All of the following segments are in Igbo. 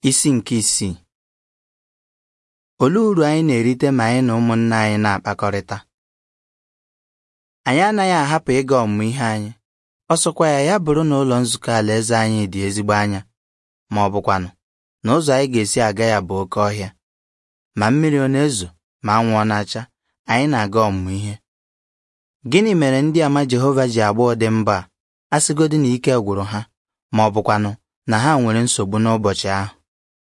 Isi nke isii Olee uru anyị na-erite ma anyị na ụmụnna anyị na-akpakọrịta? Anyị anaghị ahapụ ịga ọmụmụ ihe anyị ọsọkwa ya ya bụrụ na ụlọ nzukọ alaeze anyị dị ezigbo anya ma ọ bụkwanụ na ụzọ anyị ga-esi aga ya bụ oke ọhịa ma mmiri ọ na-ezo ma anwụ ọ na-acha anyị na-aga ọmụmụ ihe gịnị mere ndị ama Jehova ji agba ụdị mba a asịgodị na ike gwụrụ ha ma ọ bụkwanụ na ha nwere nsogbu n'ụbọchị ahụ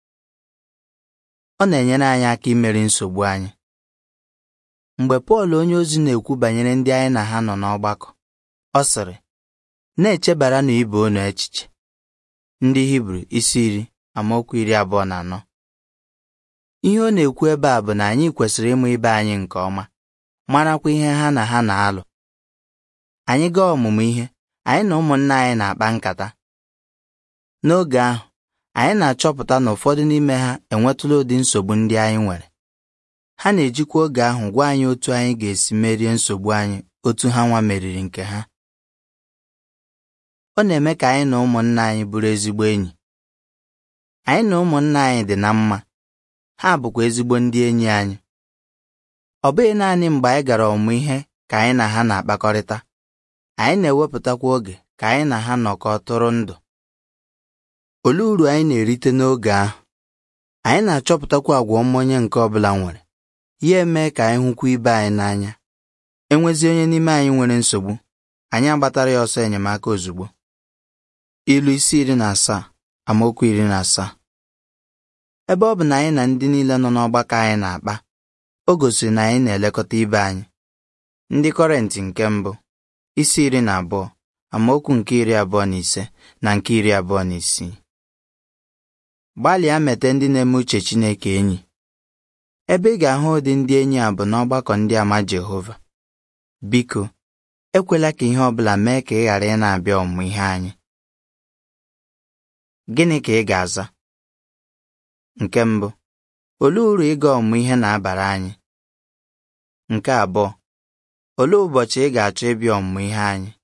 ọ na-enyere anyị aka imeri nsogbu anyị mgbe Pọl onyeozi na-ekwu banyere ndị anyị na ha nọ n'ọgbakọ ọ sịrị na-echebara na ibe unu echiche ndị Hibru isi iri amaokwu iri abụọ na anọ ihe ọ na-ekwu ebe a bụ na anyị kwesịrị ịmụ ibe anyị nke ọma marakwa ihe ha na ha na-alụ anyị gaa ọmụmụ ihe anyị na ụmụnna anyị na-akpa nkata n'oge ahụ anyị na-achọpụta na ụfọdụ n'ime ha enwetụla ụdị nsogbu ndị anyị nwere ha na-ejikwa oge ahụ gwa anyị otu anyị ga-esi merie nsogbu anyị otu ha nwa meriri nke ha ọ na-eme ka anyị na ụmụnna anyị bụrụ ezigbo enyi anyị na ụmụnna anyị dị na mma ha bụkwa ezigbo ndị enyi anyị ọ bụghị naanị mgbe anyị gara ọmụmụ ihe ka anyị na ha na-akpakọrịta anyị na-ewepụtakwa oge ka anyị na ha nọkọ tụrụ ndụ olee uru anyị na-erite n'oge ahụ anyị na-achọpụtakwa agwa ọma onye nke ọbụla nwere ya eme ka anyị hụkwa ibe anyị n'anya enwezi onye n'ime anyị nwere nsogbu anyị agbatara ya ọsọ enyemaka ozugbo ilu isi iri na asaa amaokwu iri na asaa ebe ọ bụ na anyị na ndị niile nọ n'ọgbakọ anyị na-akpa o gosiri na anyị na-elekọta ibe anyị ndị kọrentị nke mbụ isi iri na abụọ amaokwu nke iri abụọ na ise na nke iri abụọ na isii gbalịa mete ndị na-eme uche Chineke enyi ebe ị ga-ahụ ụdị ndị enyi a bụ n'ọgbakọ ndị ama Jehova biko ekwela ka ihe ọ bụla mee ka ị ghara ị na-abịa ọmụmụ ihe anyị gịnị ka ị ga-aza nke mbụ olee uru ịga ọmụmụ ihe na-abara anyị nke abụọ olee ụbọchị ị ga-achọ ịbịa ọmụmụ ihe anyị